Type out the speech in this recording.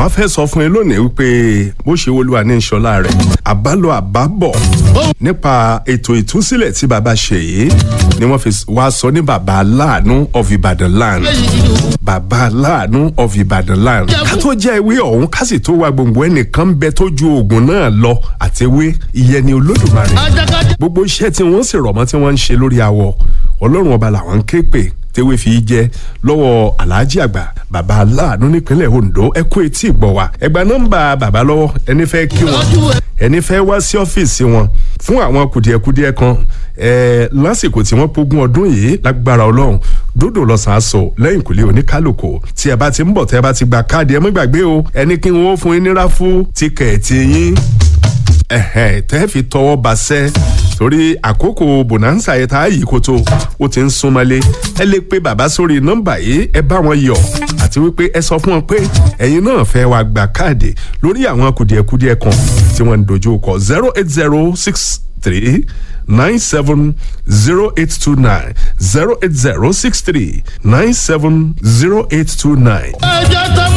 àwọn afẹ́ sọ fún yín lónìí wípé bó ṣe olúwa ní ìṣọlá rẹ̀ àbálò àbábọ̀ nípa ètò ìtúsílẹ̀ tí bàbá ṣe yìí ni wọ́n fi wá sọ ní bàbá aláàánú of Ibadan land bàbá aláàánú of Ibadan land ká tó jẹ́ ewé ọ̀hún ká sì tó wá gbòǹgbò ẹnìkan bẹ tó ju oògùn náà lọ àti ewé ìyẹn ni olódùmarè gbogbo iṣẹ́ tí wọ́n sì rọ̀ mọ́ tí wọ́n ń ṣe lórí awọ ọlọ́run ọba làwọn ń ké pè tewé fi jẹ lọ́wọ́ alhaji àgbà bàbá aláàánú nípínlẹ̀ Ondo ẹ kú etí ìgbọ́ wa ẹ gba nọ́mbà bàbá lọ́wọ́ ẹni fẹ́ kí wọn ẹni fẹ́ wá sí ọ́fíìsì wọn fún àwọn kùdìẹ̀kudiẹ kan ẹ lásìkò tí wọ́n pógún ọdún yìí lágbára ọlọ́run dódò lọ́sàn-án sọ lẹ́yìn kùlé oníkálùkù tí ẹ bá ti ń bọ̀ tẹ́ ẹ bá ti gba káàdì ẹ mọ́ gbàgbé o ẹni kí wọ́n fún yín ní ráfù tíkẹ̀ẹ̀tì yín ẹ̀hẹ̀ tẹ́ fi tọwọ́ basẹ́ torí àkókò bonanza yẹn tá a yìí kótó ó ti ń súnmọ́lé ẹ lè pe bàbá sórí nọ́mbà yìí ẹ bá wọn yọ̀ àti wípé ẹ sọ fún wọn pé ẹ̀yin náà fẹ́ wá gba káàdì lórí àwọn kùdìẹ̀kudiẹ kan tí wọ́n ń dojú kọ zero eight zero six three nine seven zero eight two nine zero eight zero six three nine seven zero eight two nine.